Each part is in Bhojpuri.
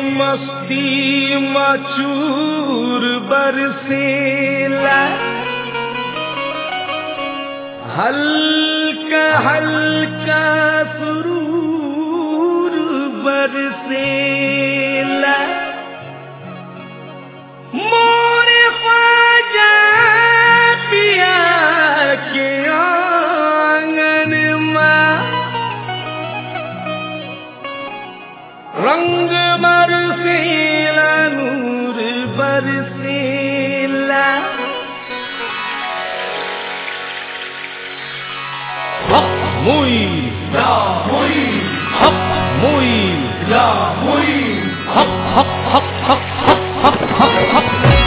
मस्ती मचूर बरसेला हल्का हल्का सुरूर बरसेला मोरे ख्वाजा पिया के आंगन में रंग बरसेला नूर बरसेला हक मुई Ya muy, हक मुई ya muy. हक हक हक हक हक हक हक हक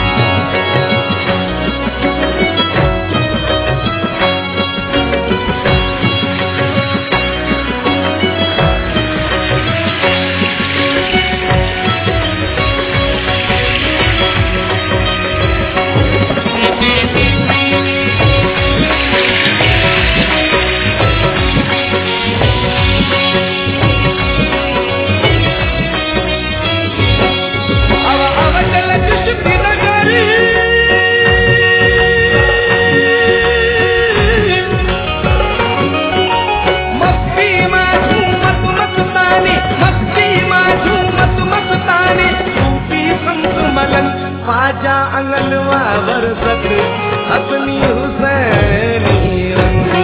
अव अवचल कुशपी नगरी मस्ती माझू मत मत ताने मस्ती माझू मत मत ताने सूफी संत मलन ख्वाजा अंगनवा बरसत अपनी हुसैनी रंग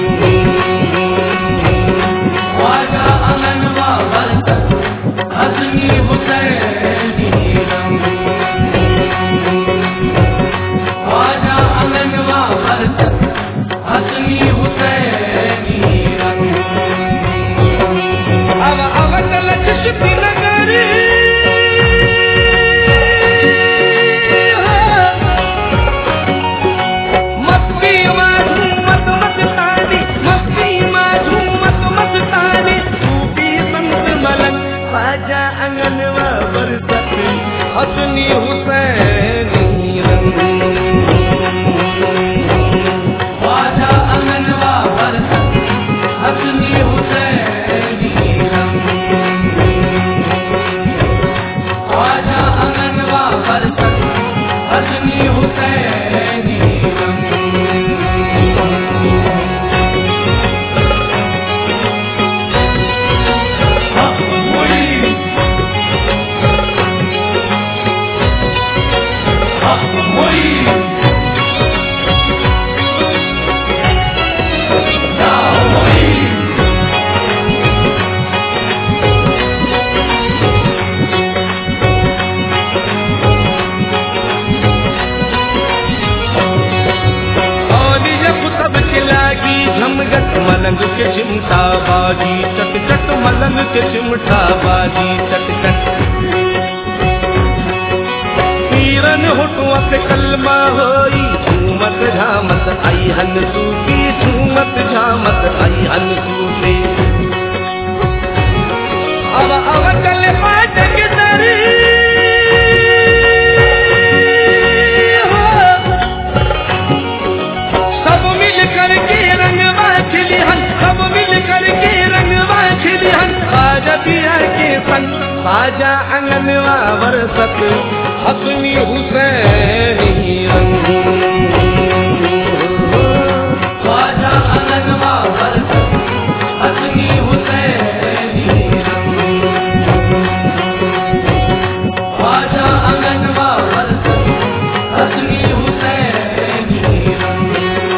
ख्वाजा अमनवा बरकत, हसनी हुसैनी रंग। ख्वाजा अमनवा बरकत, हसनी हुसैनी रंग। अव अवचल कुशपी नगरी मस्ती माझू मत मत तानी मस्ती माझू मत मत तानी सूफी संत मलन ख्वाजा अंगनवा बरसत हसनी हुसैनी रंग ख्वाजा अमनवा बरकत, हसनी हुसैनी रंग। ख्वाजा अमनवा बरकत, हसनी हुसैनी रंग। हक मुई, हक मुई। या मुई। औली जब तब के लागी झमगट मलंग के चिमटा बाजी चट चट मलंग के चिमटा बाजी चट चट पीरन हुटुआ से कलमा होई झूमत झामत आई हन सूफी झूमत झामत आई हन सूफी अब अब चले पाटक दरी हो सब मिल कर के रंगवा खिली हन सब मिल कर के रंगवा खिली हन खाजा पिया के संग खाजा अंगनवा बरसत हसनी हुसैनी रंग ख्वाजा अमनवा बरकत, हसनी हुसैनी रंग। ख्वाजा अमनवा बरकत, हसनी हुसैनी रंग।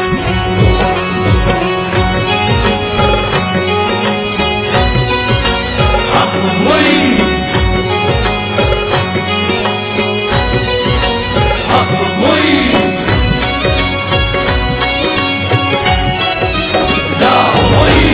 हक मुई, हक मुई। या मुई।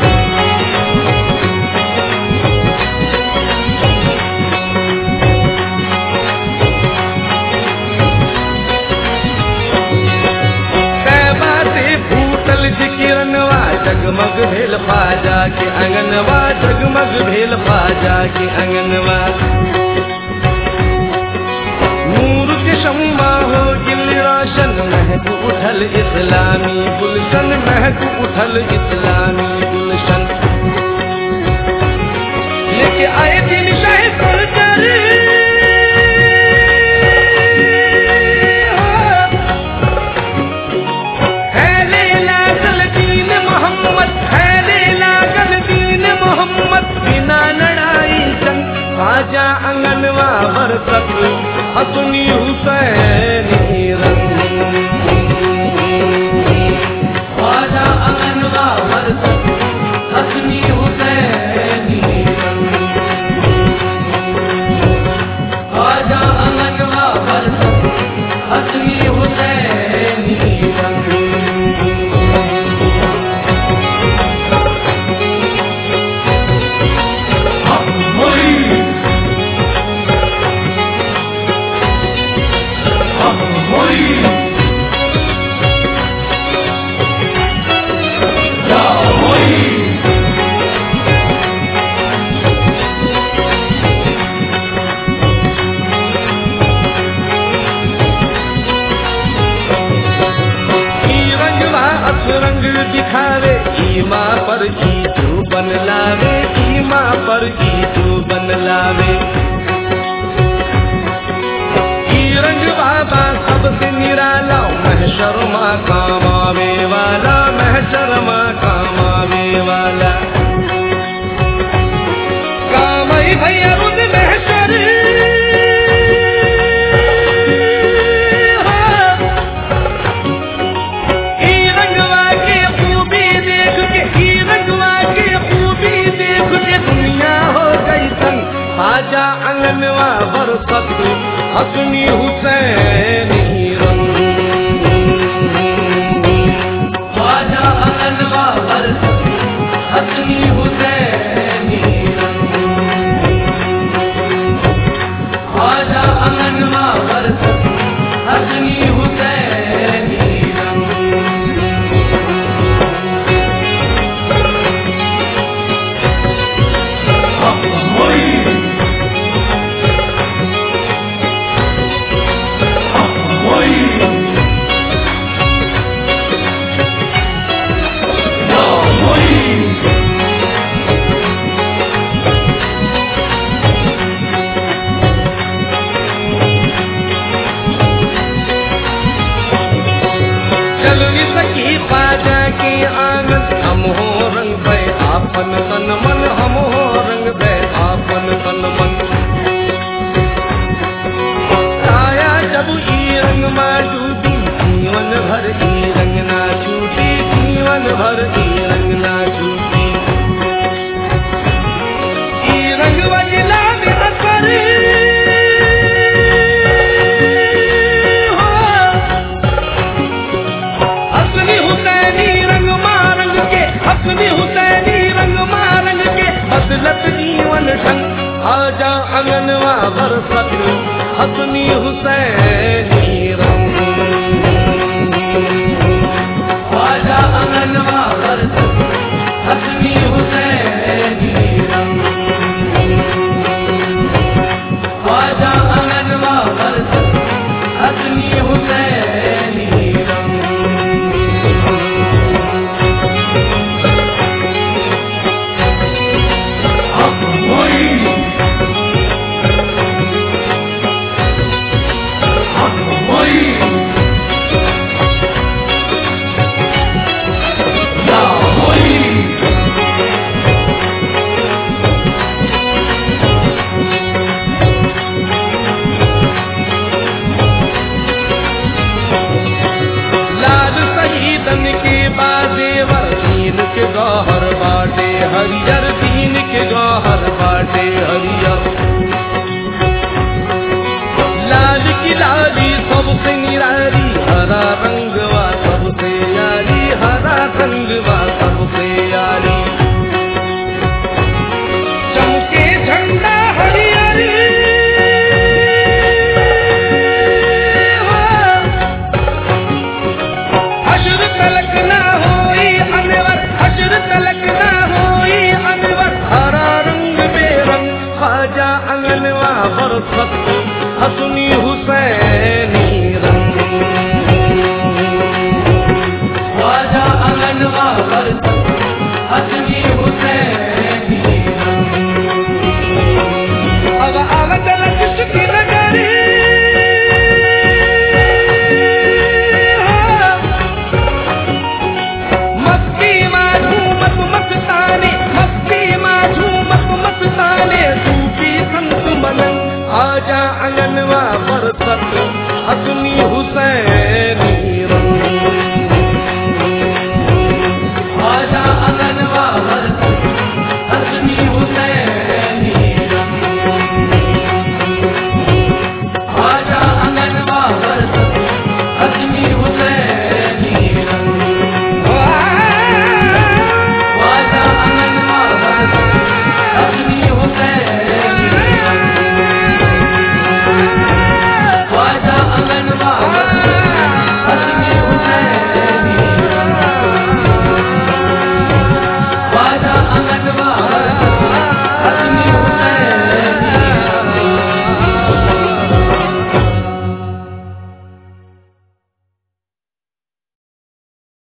तैबा से फूटल जिकिरनवा जगमग भेल फाजा के अंगनवा जगमग भेल फाजा के अंगनवा नूर के शम्मा हो गिल रोशन महक उठल इस्लामी गुलशन महक उठल इस्लामी गुलशन लेके आए दिन शाह सरकार बरसत हसनी हुसैनी रंग ख्वाजा अंगनवा बरसत हसनी हुसैनी रंग ख्वाजा अंगनवा बरसत हसनी हुसैनी रंग हक मोई हक मोई या मोई ई रंगवा असरंग दिखावे ईमा पर ई तू बन लावे ईमा पर ई तू बन लावे ई रंगवा बा सबसे निराला महशर माँ काम आवे वाला महशर माँ काम आवे वाला काम ही भैया रुद महशर हाँ। ई रंगवा के खूबी देख के ई रंगवा के खूबी देख के दुनिया हो गई संग आजा अंगनवा बरसत हसनी हुसैनी रंग ख्वाजा अंगनवा बरसत हसनी हुसैनी रंग ख्वाजा अंगनवा बरसत हसनी हुसैनी रंग हक मोई हक मोई या मोई चल सकी पाजा के आंगन हम हो रंग पे आपन तन मन हम हो रंग पे आपन तन मन आया जब ई रंग में डूबी जीवन भर ई रंग ना छूटी जीवन भर ई रंग ना छूटी ई रंग वजला में असर हो असली हुसैनी रंग मारंग के असली हुसैनी रंग मारंग के बदलत जीवन ढंग आजा अंगनवा बरसत असली हुसैनी रंग ख्वाजा अंगनवा बरसत हसनी हुसैनी रंग ख्वाजा अंगनवा बरसत हसनी हुसैनी रंग हक मोई हक मोई या मोई लाल शहीदन के बाजेवर दीन के गौहर बाटे हरियर दीन के गौहर बाटे हरियर लाल की लाली सबसे निराली हरा रंगवा सबसे यारी हरा रंगवा सबसे यारी चमके झंडा हरियरी हो। हशर तलक